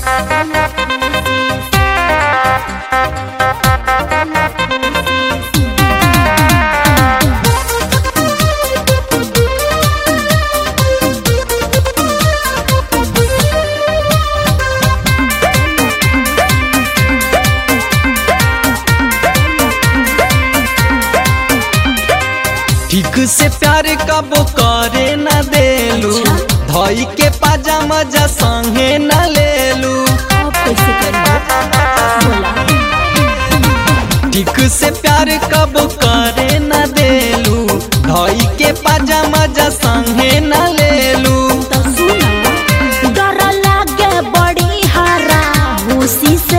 ठीक से प्यार कबो करे न देलू धई के पाजा मजा संगे न लेलू अब कैसे करिए बोला ठीक से प्यार कबो करे न देलू धई के पाजा मजा संगे न लेलू तो सुना डर लागे बड़ी हरा हुसी से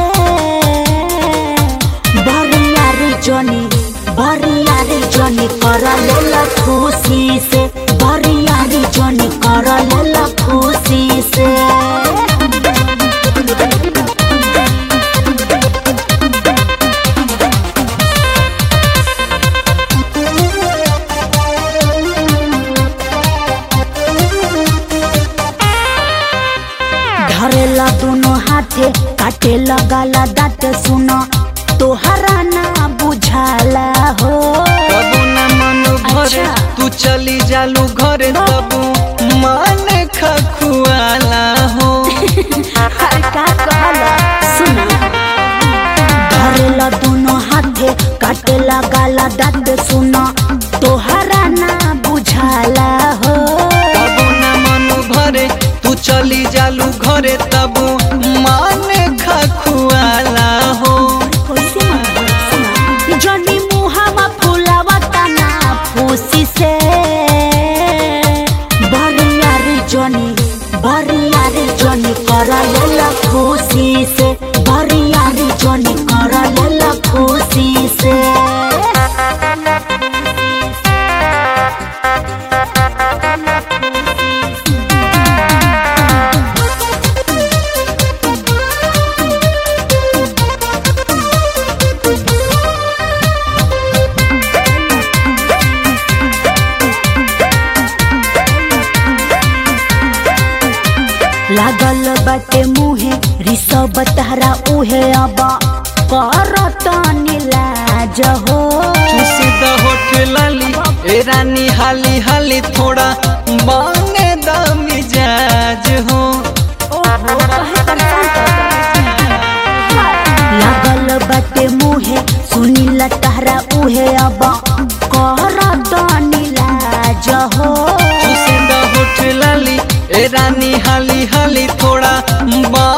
बरिया रे जनी बरिया रे जनी कर लेला खुशी से बरिया रे जनी कर लेला खुशी से धरेला दोनों हाथे काटे लगाला दांत सुनो तोहरा ना बुझाला हो कबो न मन भरे अच्छा। तू चली जालू घरे तबू मन खखुआला हो अरे का कहला सुना धरेला दोनों हाथे काटे लगाला दांत सुनो तोहरा ना बुझाला हो कबो न मन भरे तू चली जालू घरे तबू मन खखुआला हो कैसे मन सुना जनी मुहावा फुलावा तना फूसी से बरिया रे जनी बरिया रे जनी कर लेला खुशी से बरिया रे जनी कर लेला खुशी से लागल बाटे मुहे रिसब तहरा उहे अब करत नीलाज हो चूसी द होठ लाली ए रानी हाली हाली थोड़ा बांगे द मिजाज हो ओहो, काहे परेशान करत बानी? लागल बाटे मुहे सुनील तहरा उहे अब करत नीलाज हो चूसी द होठ लाली ए रानी हाली हाली थोड़ा बा